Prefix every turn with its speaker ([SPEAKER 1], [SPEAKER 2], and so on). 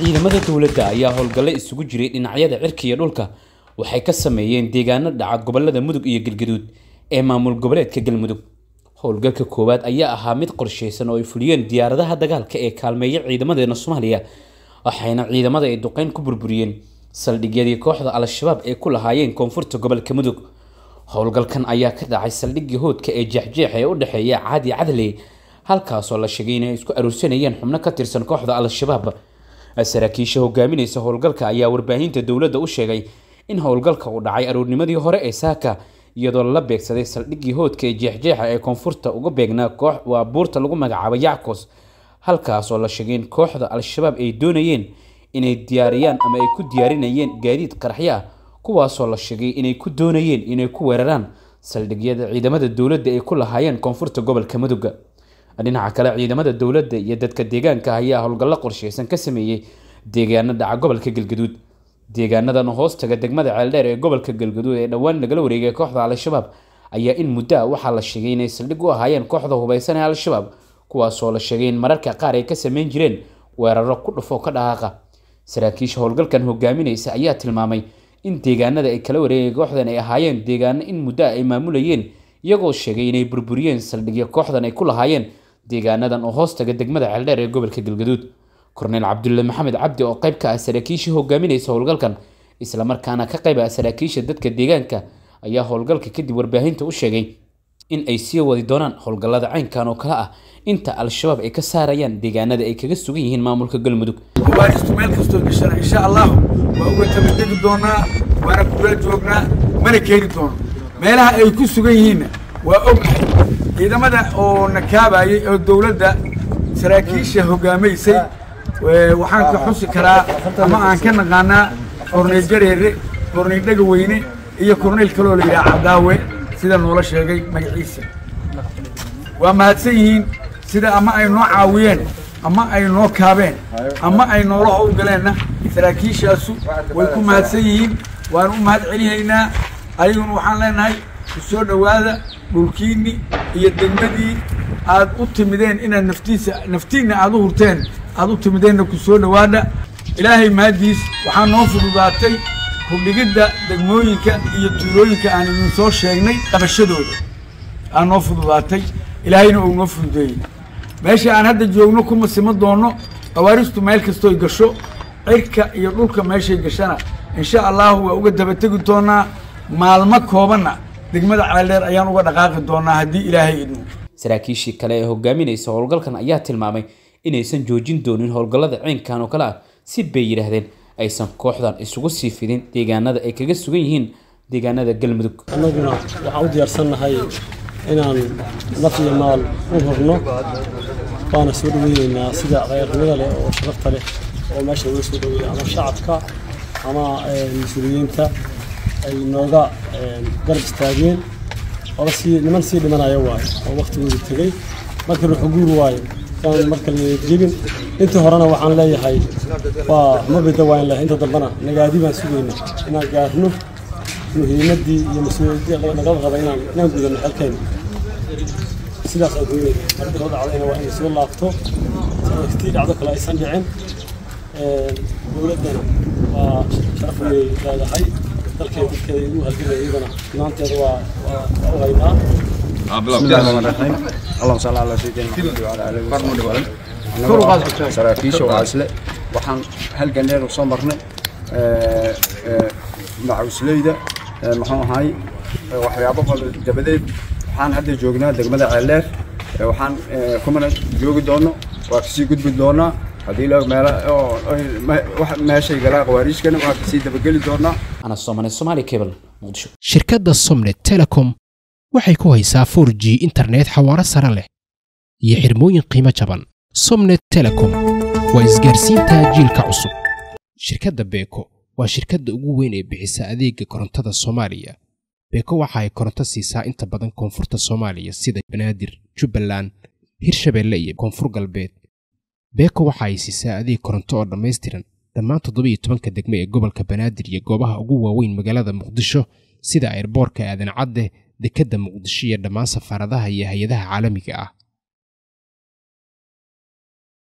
[SPEAKER 1] ciidamada dowladda ayaa howlgalle isugu jiray dhinacyada cirka iyo dhulka waxay ka sameeyeen deegaano dhaca gobolada mudug iyo galgaduud ee maamul goboleedka galmudug howlgalka koowaad ayaa ahaa mid qorshaysan oo ay fuliyeen diyaaradaha dagaalka ee kaalmeeya ciidamadeena soomaaliya waxayna ciidamada ay duqeyn ku burburiyeen saldhigyadii kooxda al-shabaab ee ku lahaayeen koonfurta gobolka mudug howlgalkan ayaa ka dhacay saldhiggii hoodka ee jeexjeex ee u dhexeeya caadi cadley halkaasoo la sheegay inay isku aruursanayeen xubno ka tirsan kooxda al-shabaab saraakiisha hogaaminaysa howlgalka ayaa warbaahinta dowladda u sheegay in howlgalka uu dhacay aroornimadii hore ee saaka iyadoo lala beegsaday saldhiggii hoodka ee jeexjeexa ee koonfurta uga beegnaa koox waa buurta lagu magacaabo yackos halkaasoo la sheegay in kooxda al-shabaab ay doonayeen inay diyaariyaan ama ay ku diyaarinayeen gaadiid qaraxyo ah kuwaasoo la sheegay inay ku doonayeen inay ku weeraraan saldhigyada ciidamada dowladda ay ku lahaayeen koonfurta gobolka mudugga dhinaca kale ciidamada dowladda iyo dadka deegaanka ayaa howlgallo qorshaysan ka sameeyey deegaano dhaca gobolka galgaduud deegaanadan hoostaga degmada ceeldheer ee gobolka galgaduud ee dhowaan lagala wareegay kooxda al-shabaab ayaa in muddo ah waxaa la sheegay inay saldhig u ahaayeen kooxda hubeysan ee al-shabaab kuwaasoo la sheegay in mararka qaar ay ka sameyn jireen weeraro ku dhufo ka dhaqaaqa saraakiisha howlgalkan hogaaminaysa ayaa tilmaamay in deegaanada ay kala wareegay kooxdan ay ahaayeen deegaano in muddo ah ay maamulayeen iyagoo sheegay inay burburiyeen saldhigyo kooxdan ay ku lahaayeen deegaanadan oo hoostaga degmada ceeldheer ee gobolka galgaduud korneyl cabdulle maxamed cabdi oo qayb ka ah saraakiishii hogaaminaysa howlgalkan islamarkaana ka qayb ah saraakiisha dadka deegaanka ayaa howlgalka kadib warbaahinta u sheegay in ay sii wadi doonaan howlgallada caynkan oo kale ah inta al-shabaab ay ka saarayaan deegaanada ay kaga sugan yihiin maamulka galmudug
[SPEAKER 2] waaristu meel kastoo gashana insha allahu waa uga tabadegi doonaa waana kula joognaa mana keeni doono meelaha ay ku sugan yihiinna waa ognahay ciidamada oo nakaabayay oo dowladda saraakiisha hogaamaysay waxaan ka xusi karaa ama aan ka naqaanaa korneyl jareere korneyl dhegaweyne iyo korneyl kaloo la yidhaha cadaawe sida noola sheegay magaciisa waa mahadsan yihiin sida ama ay noo caawiyeen ama ay noo kaabeen ama ay noola howlgaleenna saraakiishaasu way ku mahadsan yihiin waanu u mahad celinaynaa ayaguna waxaan leenahay ku soo dhowaada dhulkiinni iyo degmadii aad u timideen inaad naftiisa naftiinna aad u hurteen aad u timideenna ku soo dhowaada ilaahay mahaddiis waxaa noo fududaatay hubdhigidda degmooyinka iyo tuulooyinka aan idin soo sheegnay qabashadooda aa noo fududaatay ilaahayna uu noo fududeeyey meesha aan hadda joogno kuma sima doonno qawaaristu meel kastooy gasho cirka iyo dhulka meeshay gashana insha allahu waa uga dabategi doonaa maalmo koobanna degmada ceeldheer ayaan uga dhaqaaqi doonaa haddii ilaahay idmo
[SPEAKER 1] saraakiishii kale ee hogaaminaysa howlgalkan ayaa tilmaamay inaysan joojin doonin howlgallada ciinkan oo kale ah si bay yidhaahdeen aysan kooxdan isugu sii fidin deegaanada ay kaga sugan yihiin deegaanada galmudug
[SPEAKER 3] annaguna waxaan u diyaarsannahay inaan naf iyo maal u hurno waana soo dhaweyneynaa sida khayrnimada leh oo sharafta leh oo meesha laga soo dhaweeya ama shacabka ama mas-uuliyiinta ay nooga garab istaageen oba sii niman sii dhimanaya waayo oo waktigooda tegey markii ruuxu guur waayo yaan marka la jebin intii horena waxaan leeyahay waa ma bida waan lehay inta dambena nagaadi baan sugayna inaan gaarno muhiimaddii iyo mas-uuliyaddii naga qaba inaan inaan gudano xelkeena sidaas aan kuweynay marka soo dhacdayna waa inay soo laabto tii dhacdo kale aysan dhicin dowladdana waa sharaf weynay leedahay dalkeeda dadkeeda igu halgamaya iyadana maanteeda waa waa u haynaa
[SPEAKER 4] بسم الله الرحمن الرحيم اللهم صل على سيدنا محمد وعلى اله وصحبه saraakiisha waa isle waxaan halgan dheer soo marnay macusleyda muxuu ahay waxyaabo badan dabadeed waxaan hadda joognaa degmada ceeldheer waxaan kumana joogi doono waa kasii gudbi doonaa haddii la meela meeshay galaa qawaariijkana waa kasii dabageli doonaa
[SPEAKER 1] ana soomane somaali cable muqdisho
[SPEAKER 5] shirkadda somnet telecom waxay ku haysaa 4g internet xawaaro sare leh iyo xirmooyin qiimo jaban somnet telecom waa isgaarsiinta jiilka cusub shirkadda beeko waa shirkadda ugu weyn ee bixisa adeega korontada soomaaliya beeko waxa ay koronto siisaa inta badan koonfurta soomaaliya sida banaadir jubbaland hirshabeelle iyo koonfur galbeed beeko waxa ay siisaa adeeg koronto oo dhammaystiran dhammaan toddobiyo tobanka degme ee gobolka banaadir iyo goobaha ugu waaweyn magaalada muqdisho sida airboorka aadan cadde dekedda muqdisho iyo dhammaan safaaradaha iyo hay-adaha caalamiga ah